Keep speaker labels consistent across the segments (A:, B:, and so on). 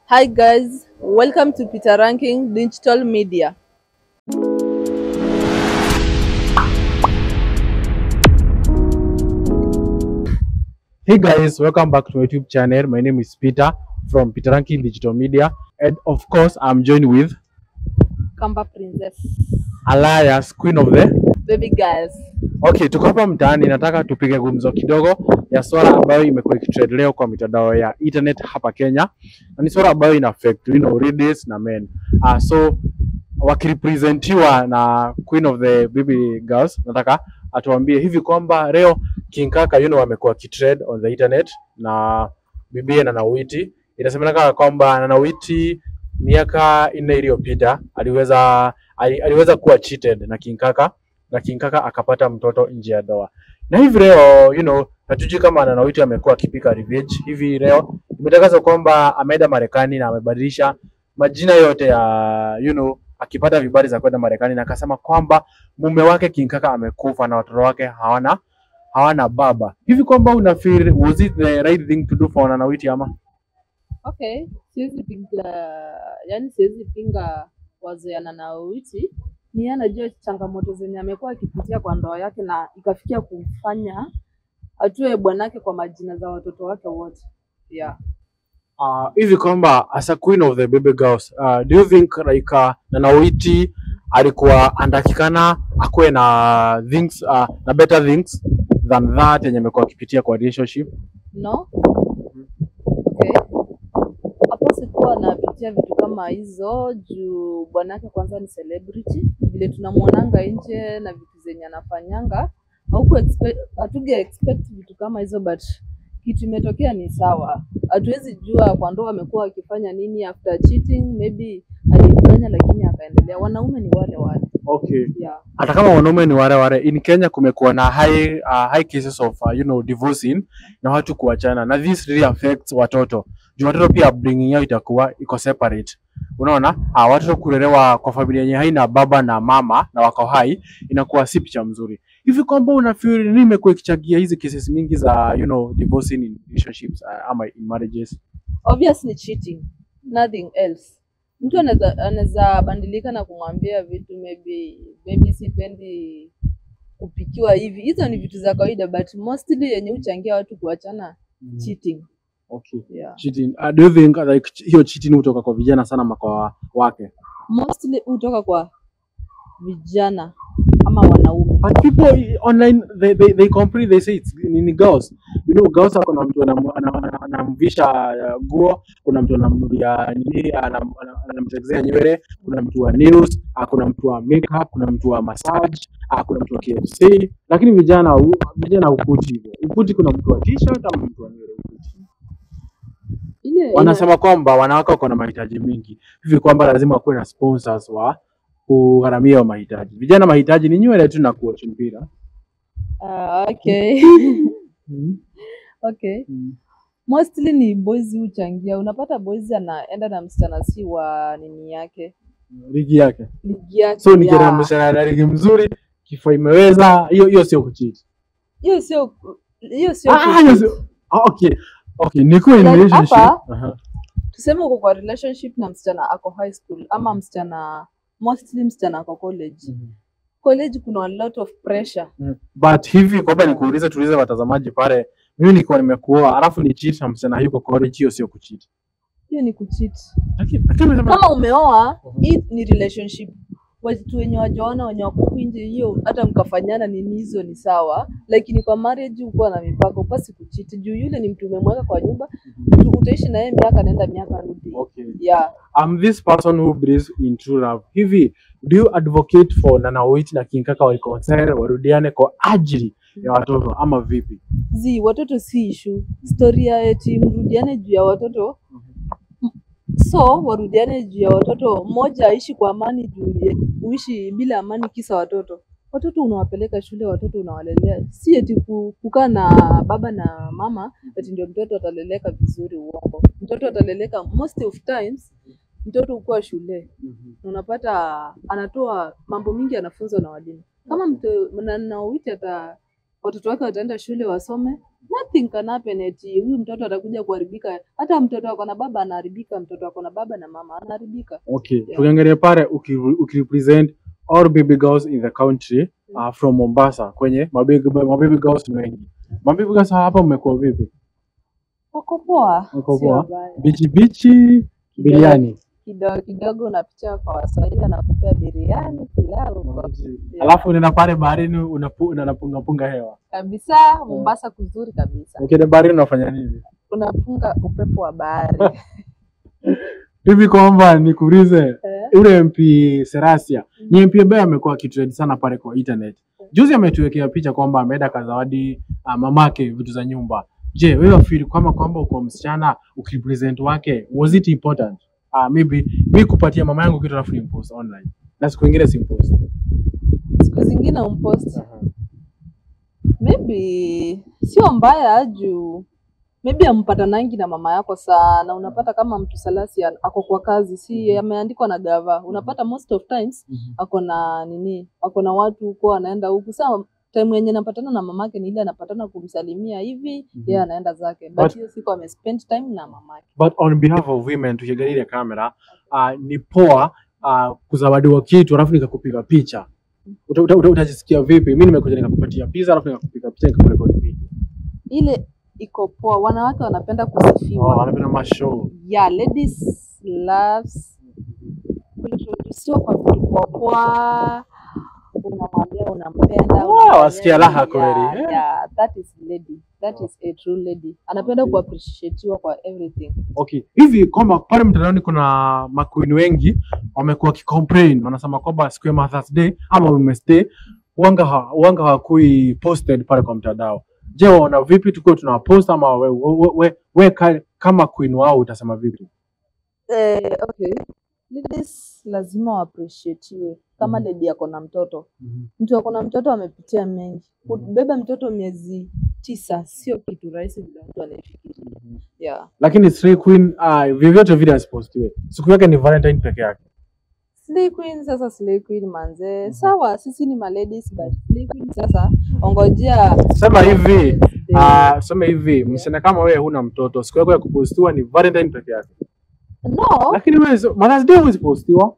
A: Hi guys, welcome to Peter Ranking Digital Media.
B: Hey guys, welcome back to my YouTube channel. My name is Peter from Peter Ranking Digital Media, and of course, I'm joined with
A: Kamba Princess.
B: Alliance, Queen of the.
A: Baby girls.
B: Okay, tuko hapa mtaani, nataka tupige gumzo kidogo ya swala ambayo imekuwa ikitrend leo kwa mitandao ya internet hapa Kenya, na ni swala ambayo ina affect you know, ladies na men. Uh, so wakirepresentiwa na Queen of the Baby Girls, nataka atuambie hivi kwamba leo King Kaka you know, amekuwa kitrend on the internet na bibie Nana Witi. Inasemekana kwamba Nana Witi miaka nne iliyopita aliweza ali, aliweza kuwa cheated na King Kaka na King Kaka akapata mtoto nje ya ndoa. Na hivi leo you know, hatujui kama Nana Witi amekuwa akipika revenge. Hivi leo imetangazwa kwamba ameenda Marekani na amebadilisha majina yote ya you know, akipata vibali za kwenda Marekani na akasema kwamba mume wake King Kaka amekufa na watoto wake hawana hawana baba. Hivi kwamba una feel was it the right thing to do for Nana Witi ama?
A: Okay, siwezi pinga, yani siwezi pinga wazo ya Nana Witi. Ni yeye anajua changamoto zenye amekuwa akipitia kwa ndoa yake na ikafikia kumfanya atue bwanake kwa majina za watoto wake wote. Yeah.
B: uh, hivi kwamba as a queen of the baby girls uh, do you think like uh, Nana Witi alikuwa andakikana akuwe na things uh, na better things than that yenye amekuwa akipitia kwa relationship
A: No? Okay. Hapo sikuwa napitia vitu kama hizo juu bwanake kwanza ni celebrity, vile tunamwonanga nje na vitu zenye anafanyanga hauku expect, hatuge expect vitu kama hizo but kitu imetokea ni sawa. Hatuwezi jua kwa ndoa amekuwa akifanya nini after cheating, maybe alifanya lakini akaendelea. Wanaume ni wale wale.
B: okay
A: Yeah.
B: hata kama wanaume ni wale wale in Kenya kumekuwa na high, uh, high cases of uh, you know, divorcing na watu kuachana na this really affects watoto juu watoto pia upbringing yao itakuwa iko separate unaona ah, watoto kulelewa kwa familia yenye haina baba na mama na wako hai inakuwa si picha mzuri hivi kwamba una feel nini imekuwa ikichangia hizi cases mingi za you know, divorcing in relationships uh, ama in marriages
A: obviously cheating nothing else mtu anaweza anaweza bandilika na kumwambia vitu maybe maybe sipendi kupikiwa hivi hizo ni vitu za kawaida but mostly yenye huchangia watu kuachana cheating
B: okay.
A: yeah.
B: cheating uh, do you think uh, like hiyo cheating hutoka kwa vijana sana ama kwa wake
A: mostly hutoka kwa vijana ama wanaume
B: But people online they, they, they complain they say it's nini girls. You know girls are kuna mtu anam- anam- anam- anamvisha uh, nguo, kuna mtu anamnulia nini anam- anam- anamtexea nywele, kuna mtu wa nails, ah, kuna mtu wa makeup, kuna mtu wa massage, ah, kuna mtu wa KFC. Lakini vijana hu- vijana hukuti hivyo. Hukuti kuna mtu wa t-shirt ama mtu wa nywele hukuti.
A: ile
B: Wanasema kwamba wanawake wako na mahitaji mingi. Hivi kwamba lazima kuwe na sponsors wa kugharamia hayo mahitaji. Vijana mahitaji ni nywele tu na kuocha mpira.
A: Ah, okay okay
B: Mm.
A: mostly ni boys huchangia unapata boys anaenda na msichana si wa nini yake
B: ligi yake.
A: ligi yake
B: So
A: ya-
B: nikienda mshahara na ligi mzuri, kifua imeweza, hiyo hiyo sio kucheat.
A: hiyo sio hiyo sio
B: Ah, hiyo
A: kucheat.
B: sio. Ah, okay. Okay, nikuwe in
A: Like
B: relationship.
A: hapa-
B: Aha.
A: tuseme uko kwa relationship na msichana ako high school ama msichana mostly msichana ako college college kuna a lot of pressure
B: Mm. But hivi kwamba nikuulize tuulize watazamaji pale, mimi nikiwa nimekuoa alafu ni cheat na msichana yuko college, hiyo sio kucheat.
A: hiyo ni kucheat
B: Lakini lakini umesema
A: kama umeoa
B: Mhm.
A: hii ni relationship watu wenye wajaona wenye wako huku nje hiyo hata mkafanyana nini hizo ni sawa lakini kwa marriage ukuwa na mipaka upasi kuchiti juu yule ni mtu umemweka kwa nyumba tu- utaishi na yeye miaka naenda miaka rudi
B: okay.
A: yeah
B: I'm this person who believes in true love. Hivi do you advocate for Nana Witi na King Kaka walikonsere warudiane kwa ajili ya watoto ama vipi?
A: zi watoto si ishu storia eti mrudiane juu ya watoto so warudiane juu ya watoto mmoja aishi kwa amani juu ya- uishi bila amani kisa watoto watoto unawapeleka shule watoto unawalelea si eti ku- kukaa na baba na mama eti ndio mtoto ataleleka vizuri uongo mtoto ataleleka most of times mtoto ukuwa shule unapata anatoa mambo mingi anafunzwa na walimu kama mtu na- na Witi ata watoto wake wataenda shule wasome, nothing can happen eti huyu mtoto atakuja kuharibika. Hata mtoto ako na baba anaharibika, mtoto ako na baba na mama anaharibika.
B: Okay,
A: Yeah.
B: tukiangalia pale uki- ukirepresent all baby girls in the country uh, from Mombasa kwenye mababy, mababy girls ni wengi. Mababy girls hapa mmekuwa vipi?
A: Wako poa,
B: Wako
A: sio
B: poa.
A: wabaya.
B: Bichi bichi biriani.
A: kidogo kidogo unapitia kwa Waswahili anakupea biriani, pilau kwa- Yeah.
B: Alafu unaenda pale baharini unapu- unapunga punga hewa.
A: kabisa. Mombasa kuzuri kabisa,
B: Ukienda baharini unafanya nini?
A: unapunga upepo wa bahari
B: Hivi kwamba nikuulize
A: Eh,
B: yule MP Serasia ni MP ambaye amekuwa akitrend sana pale kwa internet. Juzi ametuwekea picha kwamba ameenda kazawadi uh, mamake vitu za nyumba. Je, wewe feel kama kwamba uko msichana ukipresent wake was it important? Uh, maybe mi kupatia mama yangu kitu alafu nimpost online na siku ingine simpost.
A: siku zingine umpost maybe sio mbaya juu maybe ampatanangi na mama yako sana. Unapata kama mtu salasi an- ako kwa kazi, si ameandikwa na gava, unapata most of times ako na nini, ako na watu huko, anaenda huku. Saa time yenye napatana na mamake ni ile anapatana kumsalimia hivi,
B: Mhm.
A: yeye anaenda zake,
B: But-
A: but hiyo siku amespend time na mamake.
B: But on behalf of women tukiangalia ile kamera uh, ni poa uh, kuzawadiwa kitu alafu nikakupiga picha. Uta- uta- uta- Utajisikia vipi? Mimi nimekuja nikakupatia pizza alafu nikakupiga picha nikakurekodi video.
A: Ile iko poa, wanawake wanapenda
B: Oh,
A: kusifiwa.
B: wanapenda mashow.
A: Yeah, ladies loves kuintrodusiwa kwa vitu poa poa, unamwambia unampenda,
B: Wow,
A: unamwambia-
B: wasikia raha
A: yeah,
B: kweli, eh.
A: Yeah, that is lady. That is a true lady. Anapenda
B: Okay.
A: kuappreciatiwa kwa everything.
B: Okay. Hivi kwamba pale mtandaoni kuna maqueen wengi wamekuwa wakicomplain, wanasema kwamba siku ya Mother's Day ama Women's Day wanga ha, wanga hawakui posted pale kwa mtandao. Je, waona vipi tukiwa tunawapost ama we, we, we, we ka, kama queen wao utasema vipi?
A: Eh, okay. Ladies lazima waappreciatiwe kama
B: Mhm.
A: lady ako na mtoto. Mtu ako na mtoto amepitia mengi. Kubeba mtoto miezi tisa sio kitu rahisi vile mtu anaifikiria. Yeah.
B: Lakini Slay Queen uh, vyovyote vile asipostiwe. Siku yake ni Valentine peke yake.
A: Slay Queen sasa Slay Queen manze. Sawa sisi ni maladies but Slay Queen sasa ongojea
B: Sema hivi,
A: Valentine's Day.
B: uh, sema hivi, msichana kama wewe huna mtoto, siku yako ya kupostiwa ni Valentine peke yake.
A: No,
B: Lakini wewe so- Mother's Day huwezi postiwa.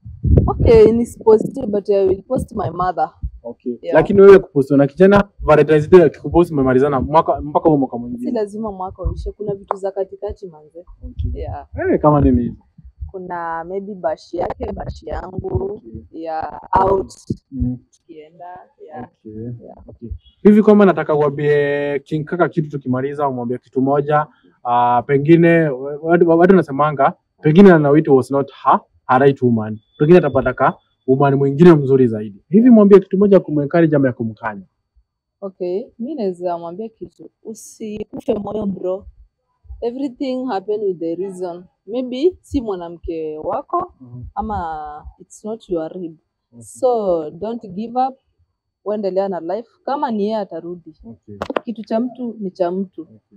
A: okay, ni positive but I will post my mother.
B: Okay.
A: Yeah.
B: Lakini wewe kupostiwa na kijana Valentine's Day akikuposti umemalizana mwaka mpaka huo mwaka
A: Si
B: mwingine.
A: lazima mwaka uishe, kuna vitu za katikati manze.
B: Okay.
A: Yeah.
B: Eh, kama nini hizo?
A: Kuna maybe bashi yake, bashi yangu, yeah, out
B: Mm.
A: tukienda, yeah.
B: Okay.
A: Yeah.
B: Okay. Hivi kama nataka uambie King Kaka kitu tukimaliza umwambie kitu moja uh, pengine watu watu wanasemanga pengine Anawiti was not her, her right woman. Pengine atapata ka woman mwingine mzuri zaidi. Hivi mwambie kitu moja kumwencourage ama ya kumkanya.
A: Okay, mi naweza mwambia kitu, usikufe moyo bro. Everything happen with a reason. Maybe si mwanamke wako ama it's not your rib. So don't give up, uendelea na life. Kama ni yeye atarudi.
B: Okay.
A: Kitu cha mtu ni cha mtu.